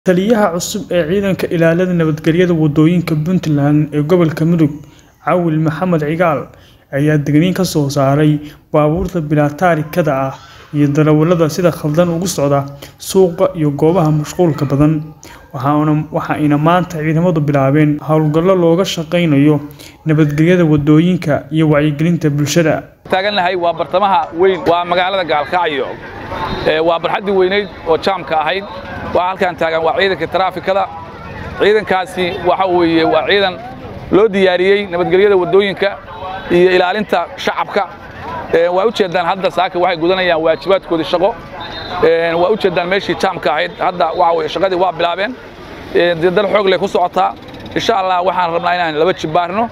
Taliyaha cusub ee Ciidanka Ilaalada Nabadgelyada Waddooyinka Puntland ee gobolka Mudug, Cawil Maxamed Cigaal, ayaa digniin ka soo saaray baabuurta bilaa taarikada ah iyo darawallada sida khaldan ugu socda suuqa iyo goobaha mashquulka badan, waxa ayna maanta ciidamadu bilaabeen hawlgallo looga shaqeynayo nabadgelyada waddooyinka iyo wacyigelinta bulshada. taagannahay waa bartamaha weyn waa magaalada gaalkacyo waa barxaddii weynayd oo jaamka ahayd waa halkaan taagan waa ciidanka taraafikada ciidankaasi waxa weeye waa ciidan loo diyaariyey nabadgelyada waddooyinka iyo ilaalinta shacabka waa u jeedaan hadda saaka waxay gudanayaan waajibaadkoodii shaqo waa u jeedaan meeshii jaamka ahayd hadda waxa weye shaqadii waa bilaabeen dal xoog leh ku socotaa insha allah waxaan rabnaa inaan laba jibaarno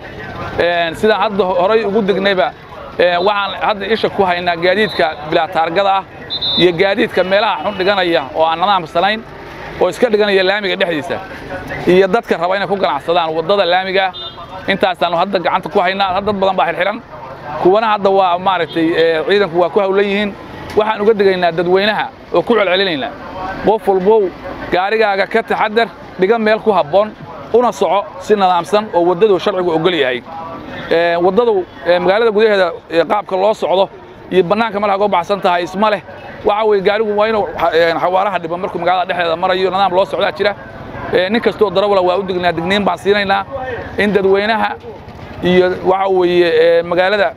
sidaan hadda horay ugu degnayba waxaan hadda isha ku haynaa gaadiidka bilaa taargada ah iyo gaadiidka meelaha xun dhiganaya oo aan nadaamsanayn oo iska dhiganaya laamiga dhexdiisa iyo dadka raba inay ku ganacsadaan waddada laamiga intaasaannu hadda gacanta ku haynaa dad badan baa xirxiran kuwana hadda waa maaragtay ciidanku waa ku hawlan yihiin waxaan uga digaynaa dadweynaha oo ku celcelinaynaa qof walbow gaarigaaga ka taxadar dhiga meel ku habboon una soco si nadaamsan oo waddadu sharcigu ogol yahay waddadu magaalada gudaheeda qaabka loo socdo iyo bannaanka malaha uga baxsan tahay isma leh waxa weye gaarigu waa inuu xawaaraha dhibo markuu magaalada dhexdeeda marayo nidaam loo socdaa jira nin kastoo darawala waa u dignaa digniin baan siinaynaa in dadweynaha iyo waxa weeye magaalada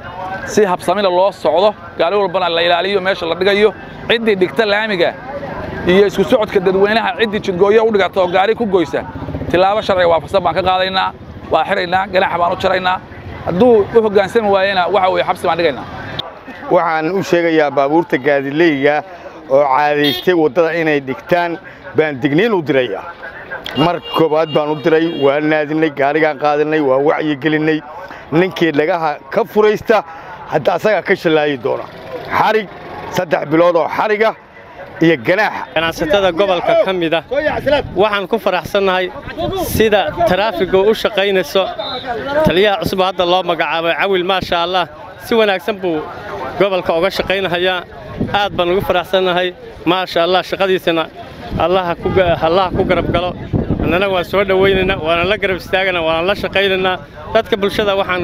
si habsamila loo socdo gaari walbana la ilaaliyo meesha la dhigayo ciddii dhigta laamiga iyo isku socodka dadweynaha ciddii jidgooyo u dhigata oo gaari ku goysa tilaabo sharciga waafaqsan baan ka qaadaynaa waa xiraynaa ganaaxa baan u jaraynaa hadduu u hoggaansami waayena waxa weye xabsi baan dhigaynaa waxaan u sheegayaa baabuurta gaadileyga oo caadaystay waddada inay dhigtaan baan digniin u dirayaa mar koobaad baan u diray waa naadinnay gaarigaan qaadinay waa wacyigelinay ninkii dhagaha ka furaysta hadda asagaa ka shallaayi doona xarig saddex bilood oo xariga iyo ganaaxa ganacsatada gobolka ka mida waxaan ku faraxsannahay sida taraafigu u shaqaynayso taliyaha cusub hadda loo magacaabay cawil maasha allah si wanaagsan buu gobolka uga shaqaynahayaa aad baan ugu faraxsannahay maasha allah shaqadiisana allaha ku garab galo annana waan soo dhowaynaynaa waana la garab istaagana waana la shaqaynaynaa dadka bulshada waxaan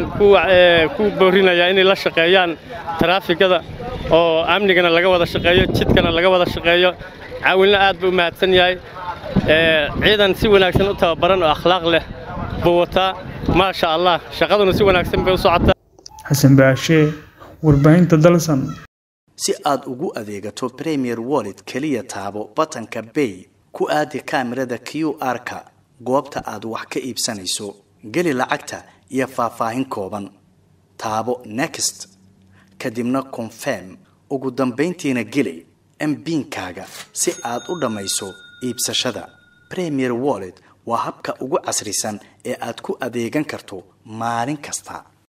ku boorinayaa inay la shaqeeyaan taraafikada oo amnigana laga wada shaqeeyo jidkana laga wada shaqeeyo caawilna aad buu u mahadsan yahay ciidan si wanaagsan u tababaran oo akhlaaq leh buu wataa maasha allah shaqaduna si wanaagsan bay u socotaa xasan baashe warbaahinta dalsan si aad ugu adeegato premier wallet keliya taabo batanka bay ku aadi kaamirada q r-ka goobta aad wax ka iibsanayso geli lacagta iyo faahfaahin kooban taabo next kadibna confirm ugu dambayntiina geli mbiinkaaga si aad u dhammayso iibsashada premier wallet waa habka ugu casrisan ee aad ku adeegan karto maalin kasta